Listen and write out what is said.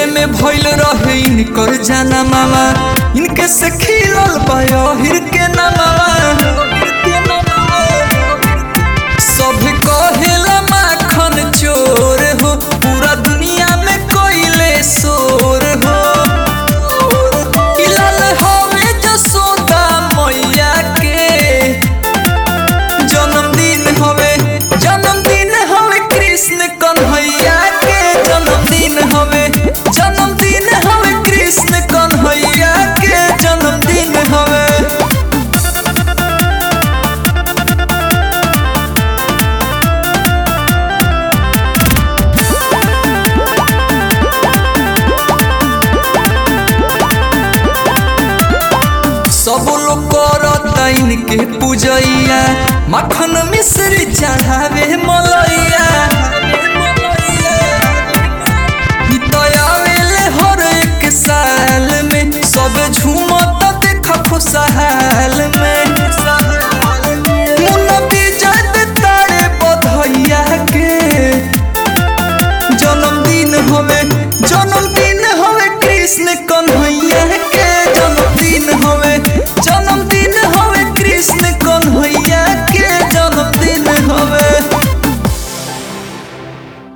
जेल में भइल रहे इनकर जाना मामा इनके से खिलल बाहिर के नामा सब कहेला माखन चोर हो पूरा दुनिया में कोइले शोर हो इलाल हवे जसोदा मैया के जन्मदिन हवे जन्मदिन हवे कृष्ण कन्हैया के जन्मदिन हवे जन्मदिन हवे कृष्ण कन्हैया के जन्मदिन हवे सब लोग करता इनके पूजैया मखन मिश्री चढ़ावे मला